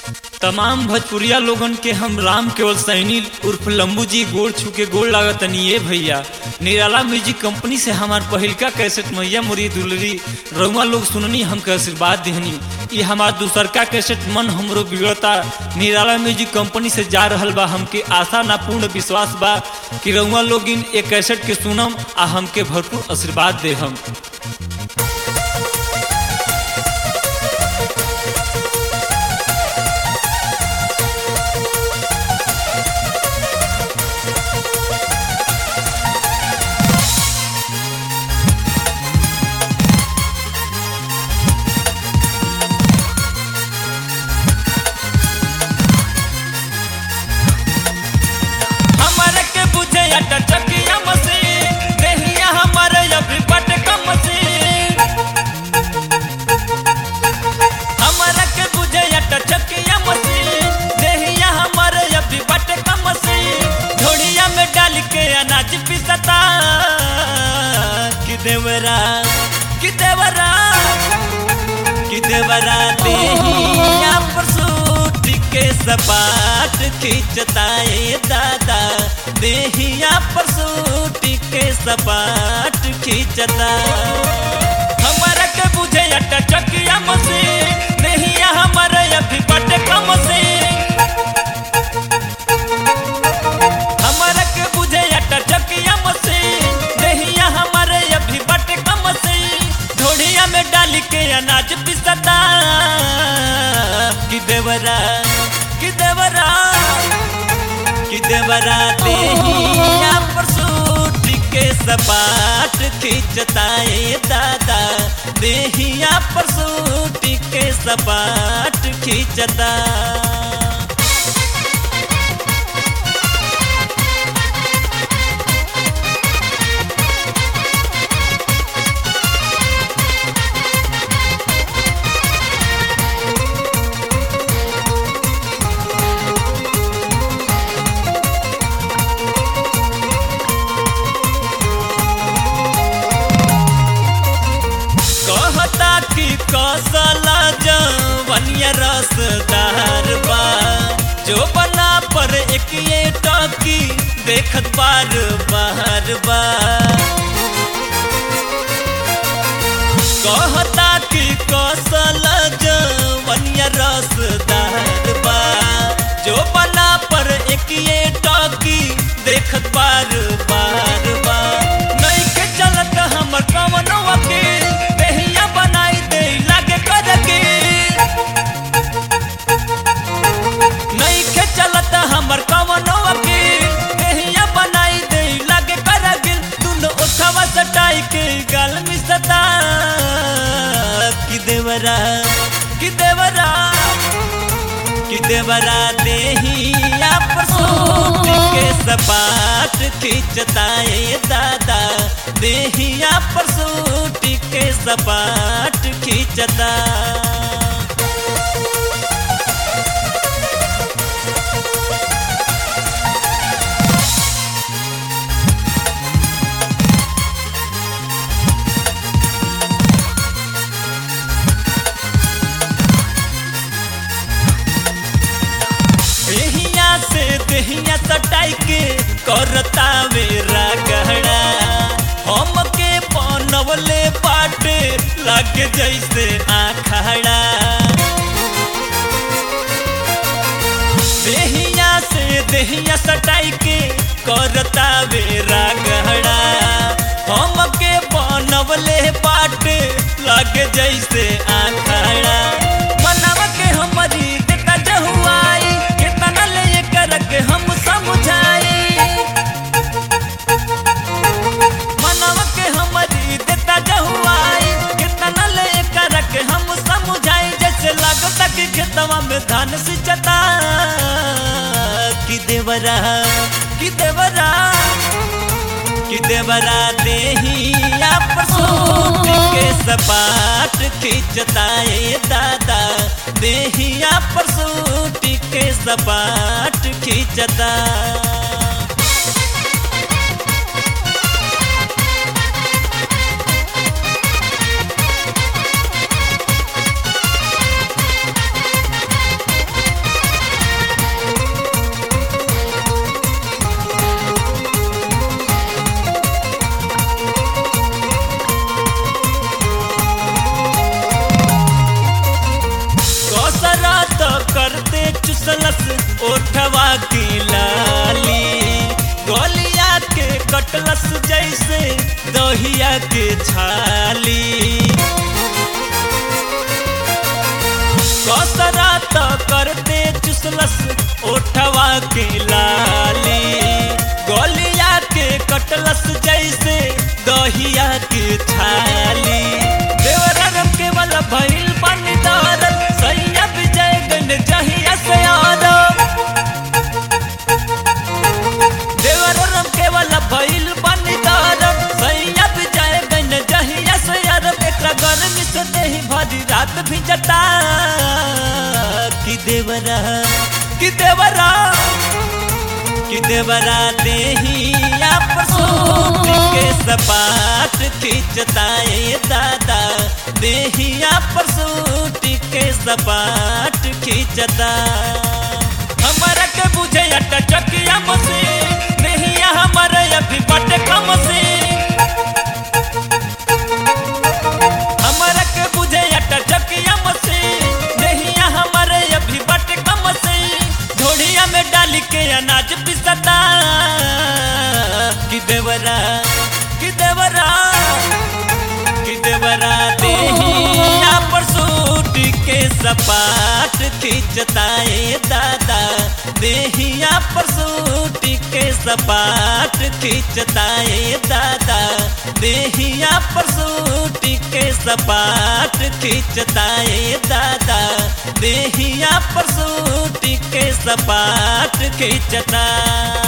तमाम भोजपुरिया लोगन के हम राम केवल सैनी उर्फ लंबू जी गोड़ छू के गोड़ लागतनी ये भैया निराला म्यूजिक कंपनी से हमार पहिलका कैसेट मैया मुरी दुलरी रउआ लोग सुननी हमके आशीर्वाद दिहनी ये हमार दूसरका कैसेट मन हमरो बिगड़ता निराला म्यूजिक कंपनी से जा रहल बा हमके आशा ना पूर्ण विश्वास बा कि रउआ लोग इन एक कैसेट के सुनम आ हमके भरपूर आशीर्वाद दे हम हमारे के बुझे अटा चकिया मशीन देहिया हमारे अभी बट का मशीन हमारे के बुझे अटा चकिया मशीन देहिया हमारे अभी बट का मशीन झोड़िया में डाल के अनाज पिसता कि देवरा कि देवरा कि देवरा देहिया पर सूट के सपाट खींचता ए दादा देहिया पर सूट के सपाट खींचता हमारा के बुझे अटा चकिया मशीन देहिया हमारे अभी बट कम से हमारा के बुझे अटा चकिया मशीन देहिया हमारे अभी बट कम से ढोड़िया में डाल के अनाज पिसता कि देवरा कि देवरा कि देवरा देहिया पर सूट के सपाट खींचता ए दादा देहिया पर सूट के सपाट खींचता कहता कि कौशला जवनिया रसदार बा जो बना पर एक ये टॉकी देखत बार बार बा कहता कि कौशल जवनिया रसदार बा जो बना पर एक ये टॉकी देखत बार बार बा नहीं के चलत हमर कवनो वकील देहिया बनाई दे लागे कर के नहीं के चलत हमर कवनो वकील देहिया बनाई दे लागे कर गिल दुनो उठवा सटाई के गाल मिसता कि देवरा कि देवरा कि देवरा देहिया पर सूट के सपाट खींचता ए दादा देहिया पर सूट के सपाट खींचता देहिया से देहिया सटाई के करता मेरा गहरा हम के बनवले पाटे लागे जैसे आखड़ा देहिया से देहिया सटाई के करता मेरा गहरा हम के बनवले पाटे लागे जैसे आखड़ा मनवा के हमारी देता जहुआई कितना ले कर के हम समझाई मनवा के हमारी देता जहुआई कितना ले कर के हम समझाई जैसे लगता कि खेतवा में धान सिंचता कि देवरा कि देवरा कि देवरा देहिया पर सूट के सपाट खींचता ए दादा देहिया पर सूट के सपाट खींचता चुसलस ओठवा की लाली गोलिया के कटलस जैसे दहिया के छाली कसरा तो करते चुसलस ओठवा के लाली गोलिया के कटलस जैसे दहिया के छाली देवरम के बल भइल बनी दौरत सैया विजय गन जहिया से आदम देवरम के बल भइल बनी दौरत सैया विजय गन जहिया से आदम एकरा गर्मी से देही भरी रात भी जता कि देवरा कि देवरा कि देवरा देहिया पर सूट के सपाट खींचताए दादा देहिया पर सूट के सपाट खींचता हमारा के बुझे अटा चकिया मसे देहिया हमारा अभी बट कम से हमारा के बुझे अटा चकिया मसे देहिया हमारे अभी बट कम से ढोड़िया में डाल के अनाज पिसता कि देवरा कि देवरा कि देवरा देहिया पर सूट के सपाट खींचताए दादा देहिया पर सूट के सपाट खींचताए दादा देहिया पर सूट के सपाट खींचताए दादा देहिया पर सूट के सपाट खींचता